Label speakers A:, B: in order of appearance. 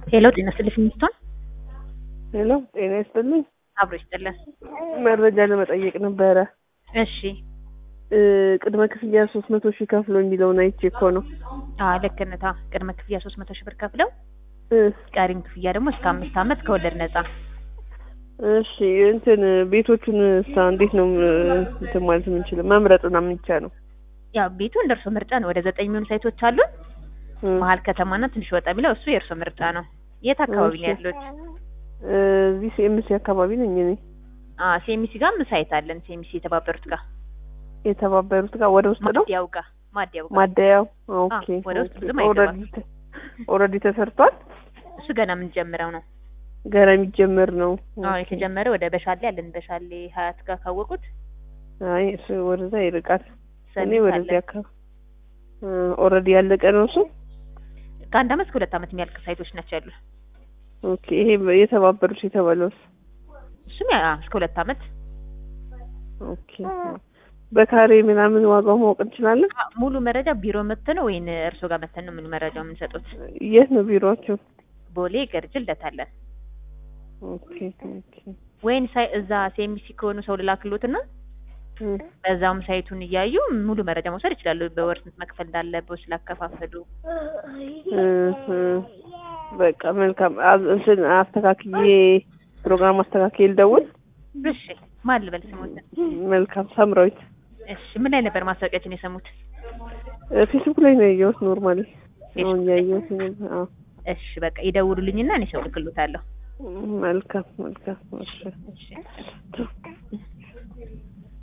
A: ሄሎ ጤና ይስጥልኝ ሚስቶን
B: ሄሎ ጤና ይስጥልኝ።
A: አብሮ ይስጥልን።
B: መረጃ ለመጠየቅ ነበረ።
A: እሺ
B: እ ቅድመ ክፍያ ሶስት መቶ ሺህ ከፍሎ የሚለውን አይቼ እኮ ነው።
A: አዎ ልክ ነህ። ታ ቅድመ ክፍያ ሶስት መቶ ሺህ ብር ከፍለው
B: እ
A: ቀሪም ክፍያ ደግሞ እስከ አምስት ዓመት ከወለድ ነጻ።
B: እሺ እንትን ቤቶቹን እሳ እንዴት ነው እ እንትን ማለት የምንችለው መምረጥና የምንቻ ነው?
A: ያው ቤቱ እንደ እርሶ ምርጫ ነው። ወደ ዘጠኝ የሚሆኑ ሳይቶች አሉን።
B: እ
A: መሀል ከተማና ትንሽ ወጣ ቢለው እሱ የእርሶ ምርጫ ነው። የት አካባቢ ነው
B: እሺ።
A: ያሉት?
B: እ እዚህ ሲኤምሲ አካባቢ ነኝ እኔ።
A: አ ሴሚሲ ጋር ሳይት አለን። ሴሚሲ የተባበሩት ጋር
B: የተባበሩት ጋር ወደ ውስጥ ነው
A: ማዲያው ጋር ማዲያው ጋር
B: ማደያው። ኦኬ
A: ወደ ውስጥ
B: ኦኬ።
A: ብዙም አይገባም።
B: ኦልሬዲ ተ- ኦልሬዲ ተሰርቷል።
A: እሱ ገና የምንጀምረው ነው።
B: ገና የሚጀመር ነው።
A: አዎ
B: ኦኬ።
A: የተጀመረ ወደ በሻሌ አለን። በሻሌ ሀያት ጋር ካወቁት
B: አይ እሱ ወደዛ ይርቃል። እኔ
A: ሰሚት
B: ወደዚህ
A: አለን።
B: አካባቢ ኦልሬዲ ያለቀ ነው እሱ።
A: ከአንድ አመት ከሁለት አመት የሚያልቅ ሳይቶች ናቸው ያሉ።
B: ኦኬ። ይሄ የተባበሩት የተባለውስ?
A: እሱም ያ እስከ ሁለት አመት
B: ኦኬ። በካሬ ምናምን ዋጋው ማወቅ እንችላለን?
A: አ- ሙሉ መረጃ ቢሮ መተን ነው ወይን እርሶ ጋር መተን ነው ሙሉ መረጃው የምንሰጡት?
B: የት ነው ቢሮአቸው?
A: ቦሌ ገርጅ ልደታለን
B: ኦኬ ኦኬ።
A: ወይን ሳይ እዛ ሴሚሲ ከሆኑ ሰው ልላክሎትና
B: እ
A: በዛውም ሳይቱን እያዩ ሙሉ መረጃ መውሰድ ይችላሉ። በወር ስንት መክፈል እንዳለበት ስላከፋፈሉ።
B: እ እ በቃ መልካም። አዝ- እንትን አስተካክዬ ፕሮግራም አስተካክዬ ልደውል።
A: እሺ ማን ልበል ስሙትን?
B: መልካም። ሳምራዊት
A: እሺ ምን ላይ ነበር ማስታወቂያችን የሰሙት?
B: እ ፌስቡክ ላይ ነው ያየሁት። ኖርማሊ አሁን
A: ፌስቡክ ላይ?
B: ያየሁት ነው። አዎ
A: እሺ በቃ ይደውሉልኝና እኔ ሰው ልክሎታለሁ።
B: መልካም መልካም። እሺ
A: እሺ